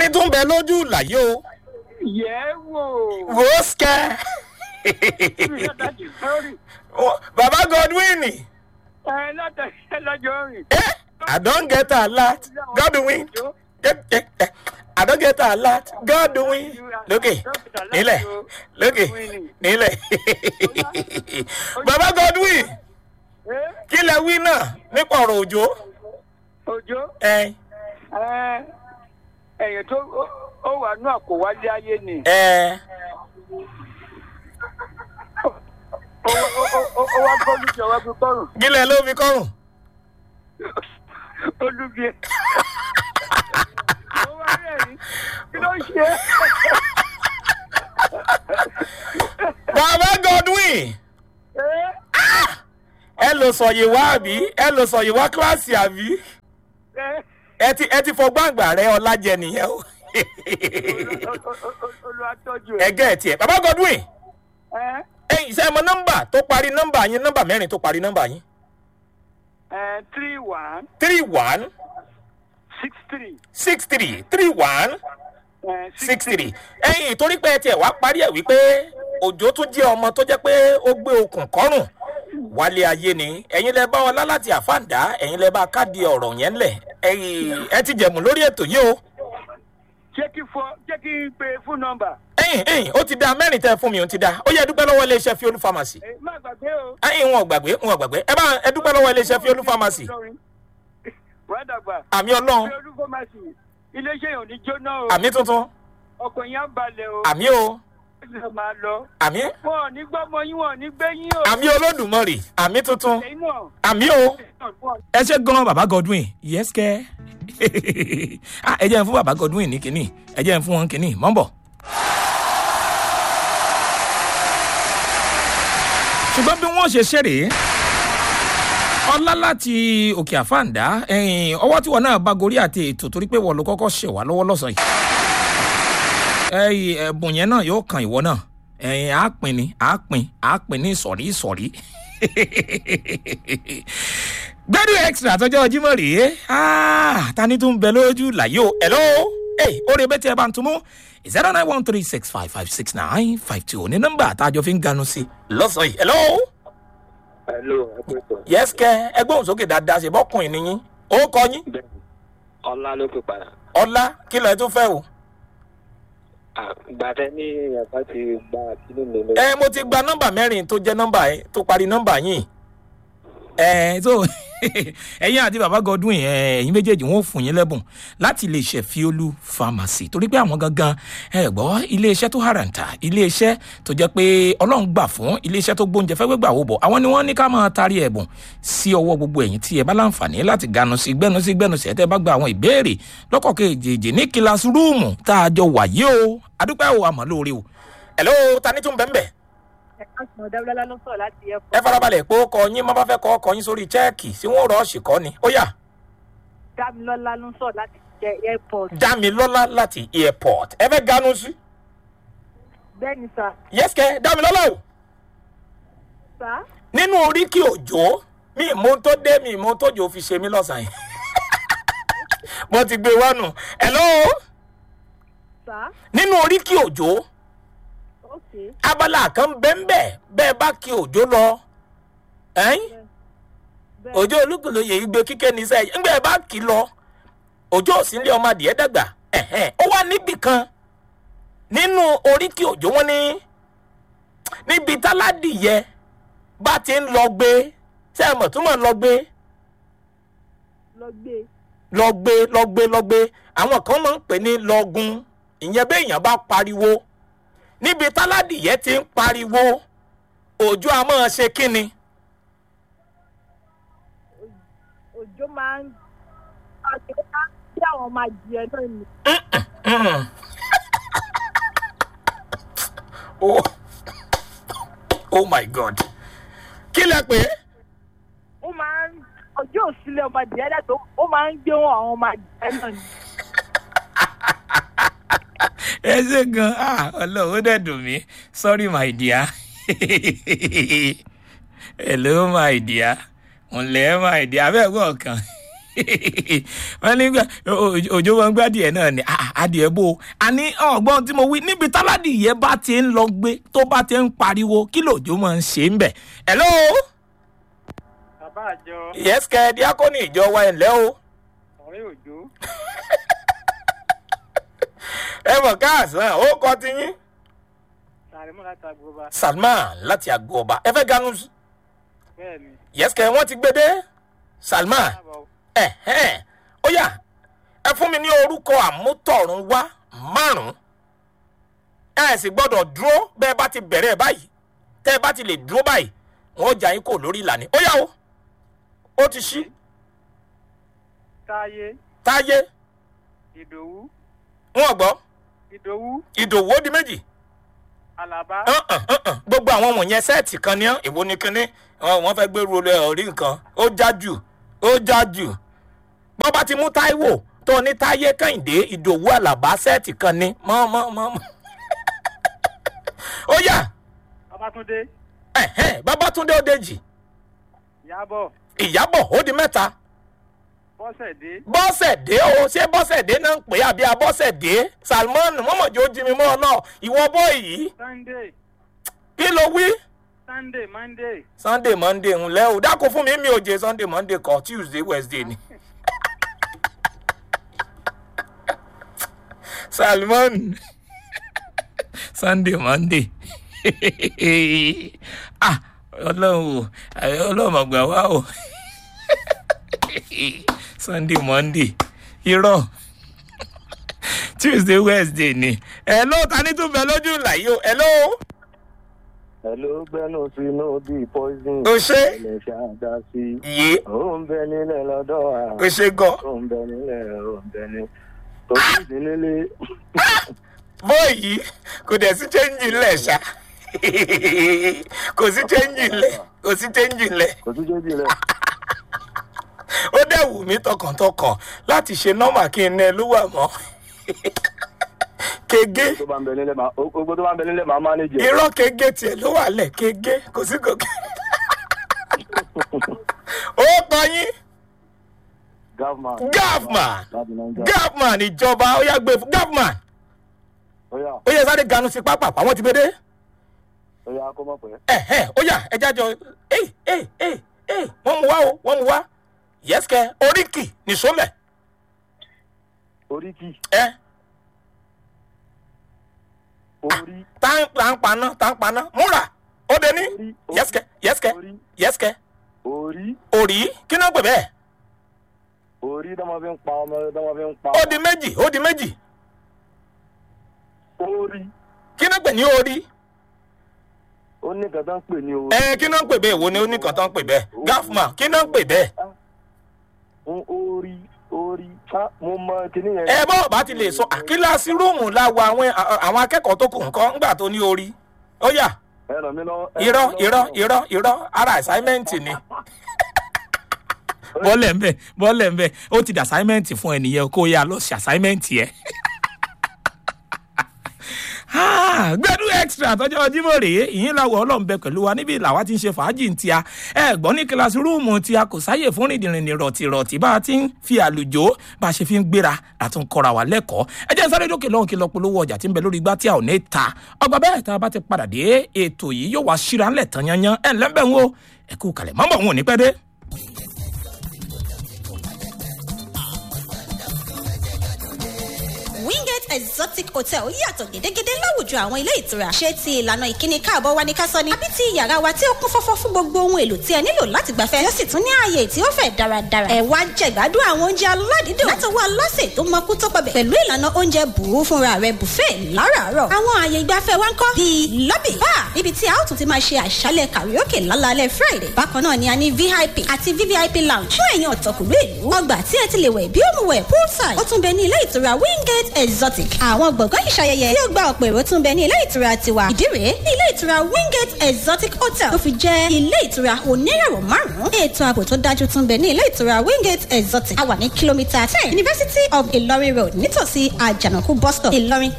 ni tún bẹ lójú làyé o yẹ̀ wò. wò ó sikẹ́ baba godwin ẹ lọ́tọ̀ ẹ lọ́jọ́ rìn. eh, i don get alert godwin eh, eh, eh, i don get alert godwin lókè nílẹ̀ lókè nílẹ̀ baba godwin Eh, kí lẹ wí náà nípa ọ̀rọ̀ òjò òjò ẹ ẹ, ẹ̀yìn tó ó- ó wà ní àkówálé ayé ni. ẹ Ó ó- ó- ó- ó wá bọ́ọ̀lù jọ wá bí kọ́rùn. kí lẹ ló fi kọrùn Olúbi ẹ̀. Ó wá rẹ̀yìn. Kí ló ń ṣe? baba godwin Ẹ́ ẹ lọ sọ yìí wá àbí ẹ lọ sọ yìí wá kíláàsì àbí ẹ́ ẹ ti ẹ ti fọgbọ́n àgbà rẹ ọlájẹ nìyẹn o olùwàtọ́jú ẹ̀. ẹgẹ́ ẹ tiẹ̀ baba godwin Ẹ́ ẹyin ṣe mọ nọmba tó parí nọmba yín nọmba mẹ́rin tó parí nọmba yín ẹ́ three one three one six three six three three one ẹ́ six three ẹyin torí pé ẹ tiẹ̀ wá parí ẹ̀ wípé òjò tún jẹ́ ọmọ tó jẹ́ pé ó gbé okùn kọ́rùn wálé ayé ni ẹ̀yin lẹ bá ọlá láti àfáàndá ẹ̀yin lẹ bá káàdì ọ̀rọ̀ yẹn lẹ̀ ẹ̀yin ẹ ti jẹ̀mú lórí ètò yìí o Jẹ́ kí fọ jẹ́ kí n pe fún nọ́mbà. ẹ̀yin ẹ̀yin ó ti da mẹ́rin tẹ́ fún mi ó ti da ó yẹ dúpẹ́ lọ́wọ́ iléeṣẹ́ fiolu pharmacy Ẹ má gbàgbé o. ẹ̀yin wọn ò gbàgbé wọn ò gbàgbé ẹ bá ẹ dúpẹ́ lọ́wọ́ iléeṣẹ́ fiolu pharmacy Wàá dàgbà. àmì ọlọ́run Fi olúfọ́másì. Iléeṣẹ́ yìí ò ní jóná o. àmì tuntun Ọkọ̀ yẹn á balẹ̀ o. àmì o Ó máa lọ. àmì Wọ́n ò ní gbọ́mọ yín, wọ́n ò ní gbé yín o. àmì olódùmarè àmì tuntun Ẹ̀yin náà. àmì o. ẹ ṣe gan baba godwin yes kẹ ẹ jẹ́ n fún baba godwin ní kínní ẹ jẹ́ n fún wọn kínní mọ́ ń bọ̀. ṣùgbọ́n bí wọ́n ṣe ṣe rèé ọlá láti òkè àfáàndá ẹ̀yìn ọwọ́ tí wọn náà bá gorí àti ètò torí pé wọ́n ló kọ́kọ́ ṣẹ̀ wá lọ́wọ́ lọ́sàn yìí ẹ̀yìn ẹ̀bùn yẹn náà yóò kan ìwọ náà ẹ̀yìn àápin ni àápin àápin ní ìsọ̀rí ìsọ̀rí gbẹ́dùn extra tọjọ́ jimoh rèé Ah, ta ni tún bẹ lójú làyò hello ẹ orí ẹbẹ tí ẹ bá ń tún mú zero nine one three six five five six nine five two ní nọ́mbà àtàjọ fi ń ganu sí lọ́sàn yìí hello Hello, ẹgbẹ́tọ̀. yes kẹ ẹgbẹ́ òun sókè dáadáa ṣe bọ́kùnrin nìyí ó kọ yín Bẹ́ẹ̀ni, ọlá ló pè padà. ọlá kí lọ ẹ tún fẹ́ o. Gbàtẹ́ ní ẹ̀ka ti gba kíní mi lọ. ẹ mo ti gba nọ́mbà mẹ́rin tó jẹ́ nọ́mbà ẹ tó parí nọ́mbà yín ẹ tó ẹ̀yin àti baba godwin ẹ ẹ̀yin méjèèjì wọn ò fún yín lẹ́bùn láti iléeṣẹ́ fiolu pharmacy torí pé àwọn gangan ẹ gbọ́ iléeṣẹ́ tó haranta iléeṣẹ́ tó jẹ́ pé ọlọ́run gbà fún iléeṣẹ́ tó gbóúnjẹ fẹ́ gbégbà wò bọ̀ àwọn ni wọ́n ní ká máa tarí ẹ̀bùn sí ọwọ́ gbogbo ẹ̀yin tí ẹ bá láǹfààní láti ganu sí gbẹ́nu sí gbẹ́nu sí ẹ̀ tẹ́ bá gba àwọn ìbéèrè lọ́kọ̀ kejì ní kílásì rúùmù tá a jọ wà yìí o adúpẹ́ o àmọ́ lóore o hello ta ni tún bẹ́ẹ̀ bẹ́ẹ̀ ẹ̀ka sùn dábìlọ́lá ló sọ̀rọ̀ láti ẹ̀kọ́. ẹ farabalẹ̀ pé ó kọ yín má bá fẹ́ kọ́ ọkọ yín sórí chẹ́ẹ̀kì tí wọ́n rọ́ọ̀ṣì kọ́ ni ó yà dábìlọ́lá ló sọ̀rọ̀ láti jẹ airport. dámilọ́lá láti airport ẹ fẹ́ ganu sí bẹ́ẹ̀ni sà yẹ́sìkẹ́ dámilọ́lá o sà nínú oríkì òjò mi ìmú tó dé mi ìmú tó jò fi ṣe mí lọ́sàn-án yìí mo ti gbé wánu hello sà nínú oríkì òjò ok abala kan bẹ́ẹ̀ bẹ́ẹ̀ bá kí òjò lọ ẹ̀yìn bẹ́ẹ̀ òjò olúkúlóye igbe kíké ní sẹ́yìn ńgbẹ́ ẹ bá kì í lọ òjò òsínlẹ̀ ọmọ adìẹ dàgbà ẹ̀hẹ́n ó wà níbì kan nínú oríkì òjò wọn ní níbi táládìyẹ bá ti ń lọ gbé sẹ́ẹ̀mọ̀ túmọ̀ lọ gbé lọ gbé lọ gbé lọ gbé lọ gbé àwọn kan máa ń pè ní lọgun ìyẹn béèyàn bá pariwo níbi táládìyẹ ti ń pariwo òjò a máa ṣe kíni òjò máa ń àti ó máa ń bí àwọn máa jẹ náà ni Mm. oh. oh my god kí lẹ pé ó máa ń ọjọ́ òsílẹ̀ ọmọ adìyẹ dàtọ̀ ó máa ń gbé wọn àwọn ọmọ adìyẹ náà ni. ẹ ṣe gan ah ọlọrun ó dẹ dùn mí sorry my dear hello my dear ǹlẹ́ my dear abẹ́ ẹ̀gbọ́n kan wọ́n ní gbà- o- o- òjò wọn gbé adìẹ náà ni Ah, adìẹ bò ó àní ọgbọ́n tí mo wí níbi táládìyẹ bá ti ń lọ gbé tó bá ti ń pariwo kí lòjò máa ń ṣe ń bẹ̀. hello bàbá àjọ yes kẹ́ díákónì ìjọ wa ẹ̀ ńlẹ́ o ọ̀rẹ́ òjò ẹ mọ̀ káàsán ó kọ́ ti yín. sàrẹ́mọ́ láti agbóba salman láti àgọ́ ọba ẹ fẹ́ ganu bẹ́ẹ̀ ni yes kẹ́ wọ́n ti gbé dé salman káàbọ̀ ẹ̀hẹ́n ó yá ẹ fún mi ní orúkọ àmútọ̀run wá márùn-ún ẹ sì gbọ́dọ̀ dúró bẹ́ẹ̀ bá ti bẹ̀rẹ̀ báyìí tẹ́ ẹ bá ti lè dúró báyìí wọ́n jà yín kò lórí ìlànà ó yá o ó ti ṣí táyé táyé ìdòwú wọn gbọ́ ìdòwú ìdòwò ó di méjì àlàbá Uh-uh, uh-uh. gbogbo àwọn wọ̀nyẹn sẹ́ẹ̀tì kan ní ọ́ èwo ni kínní Ọ, wọ́n fẹ́ gbé ru orí nǹkan ó já jù ó já jù bọ́ bá ti mú táíwò tó ní táyé kẹ́hìndé ìdòwú àlàbá sẹ́ẹ̀tì kan ní mọ́ mọ́ mọ́ mọ́. ó yá babátúndé ẹ̀hẹ́n, babátúndé ó dèjì ìyábọ̀ ìyábọ̀ ó di mẹ́ta bọ́sẹ̀dé bọ́sẹ̀dé o ṣé bọ́sẹ̀dé náà ń pè é àbí abọ́sẹ̀dé salmon mọ́mọ́jọ́ ó jí mi mọ́ ọ náà ìwọ bọ́ yìí sunday kí ló wí. sunday monday sunday monday ńlẹ o dákò fún mi mi ò jẹ sunday monday kọ tuesday wednesday ni. salmon sunday monday ah ọlọ́run o ọlọ́run ọgbà wa o sunday monday irọ́ tuesday wednesday ni ẹ ló ta ní tún bẹ lójú ìlà yìí o ẹ ló Hello, gbẹ́nu sínú bíi poison. o ṣe Ilẹ̀ ṣáàdá sí. yé Ó ń bẹ nílẹ̀ lọ́dọ̀ wa. o ṣe gan. Ó ń bẹ nílẹ̀, ó ń bẹ ní. Tòkí sí nílé. bọ́ọ̀yì kò dẹ̀ sí chẹ́ńjì ńlẹ̀ ṣá kò sí chẹ́ńjì ńlẹ̀ kò sí chẹ́ńjì ńlẹ̀ Kò tún jẹ́ jìnlẹ̀. ó dẹ̀ wù mí tọkàntọkàn láti ṣe nọ́mà kí n ẹ ló wà mọ́ kege Tó bá ń bẹ nílẹ̀ máa, gbogbo tó bá ń bẹ nílẹ̀ máa mánéjì. irọ́ kege tiẹ̀ ló wà lẹ̀ kege kò sí kòkè ó kọ yín Gavman. gafman Láti Nàìjíríà. gafman ìjọba ó yá gbé fún gafman Ó yá, ó yẹ sáré ganu sí pápá àwọn ti gbé dé. ó yá kó mọ̀ pé. ẹ̀hẹ́ ó yà ẹja jọ ẹ̀ ẹ̀ ẹ̀ ẹ̀ wọ́n mu wá o wọ́n mu wá yẹ́sìkẹ́ oríkì nìṣólẹ̀ Oríkì. ẹ Orí. tá ń tá ń paná tá ń paná múra ó dé ní Orí. yẹ́sìkẹ́ yẹ́sìkẹ́ Orí. yẹ́sìkẹ́ Orí. òrí kí náà pè bẹ́ẹ̀ Orí dọ́mọ fi ń pa ọmọ dọ́mọ fi ń pa. ó di méjì ó di méjì Orí. kí náà pè ní orí Ó ní nǹkan tó ń pè ní orí. ẹ kí náà pè bẹ́ẹ̀ wo ni ó ní kan tó ń pè bẹ́ẹ̀ gáfùmá kí náà pè bẹ́ẹ̀ Ń Orí. Orí. Ká mo mọ kíní yẹn. ẹ bọ́ bá ti lè sọ àkíláàsì rúùmù láwọ àwọn àwọn akẹ́kọ̀ọ́ tó kù nǹkan ńgbà tó ní orí ó yà Ẹ ràn mí lọ́wọ́. ẹ irọ́ ràn mí irọ́ lọ́wọ́. irọ́ irọ́ ara assignment ni. bọ́ọ̀lẹ̀ ń bẹ̀ bọ́ọ̀lẹ̀ ń bẹ̀ ó ti dà assignment fún ẹnìyẹn kó yá lọ sí assignment yẹn. gbẹ́dú extra tọ́jọ́ jímọ̀ rèé ìyín làwọ̀ ọlọ́run bẹ pẹ̀lú wa níbi làwa ti ń ṣe fàájì ń tia ẹ gbọ́n ní kíláàsì rúùmù tí a kò sáyè fún rìndìnrìn rọ̀tìrọ̀tì bá a ti ń fi àlùjò bá a ṣe fi ń gbéra àtún kọ́ra wa lẹ́kọ̀ọ́ ẹ jẹ́ sáré dókè lọ́hùn kí lọ polówó ọjà tí ń bẹ lórí igbá tí a ò ní ta ọgbà bẹ́ẹ̀ tá a bá ti padà dé ètò yìí yóò wá síra ńlẹ̀ tán yanyan ẹ̀ ńlẹ́ bẹ́ẹ̀ ń wo ẹ kú kalẹ̀ mọ́mọ́ òun ò ní pẹ́ dé. wingate exotic hotel yàtọ̀ gédégédé láwùjọ àwọn ilé ìtura ṣé ti ìlànà ìkíni káàbọ̀ wa ní ká sọ ni àbí ti yàrá wa tí ó kún fọ́fọ́ fún gbogbo ohun èlò tí ẹ nílò láti gbafẹ́ yóò sì tún ní ààyè tí ó fẹ̀ dáradára ẹ wá jẹ̀gbádùn àwọn oúnjẹ aládìídùn látọwọ́ aláṣẹ tó mọkú tó pọbẹ̀ pẹ̀lú ìlànà oúnjẹ bùrú fúnra rẹ̀ buffet láràárọ̀ àwọn ààyè ìgbafẹ́ wa ń kọ́ bíi lobby bar níbi tí a ó tún ti máa ṣe àṣálẹ̀ karaoke lálálẹ́ friday bákan náà ni a ní vip àti vvip lounge fún ẹ̀yin ọ̀tọ̀kùnrin ìlú ọgbà tí ẹ ti lè wẹ̀ bí ó mu wẹ̀ poolside ó tún bẹ ní ilé ìtura wingate exotic àwọn gbọ̀ngàn ìṣayẹyẹ tí ó gba ọ̀pọ̀ èrò tún bẹ ní ilé ìtura tiwa ìdí rèé ní ilé ìtura wingate exotic hotel tó fi jẹ́ ilé ìtura oníràwọ̀ márùn-ún ètò ààbò tó dájú tún bẹ ní ilé ìtura wingate exotic a wà ní kìlómítà ten university of ilorin road nítòsí àjànàkú bus stop ìlọrin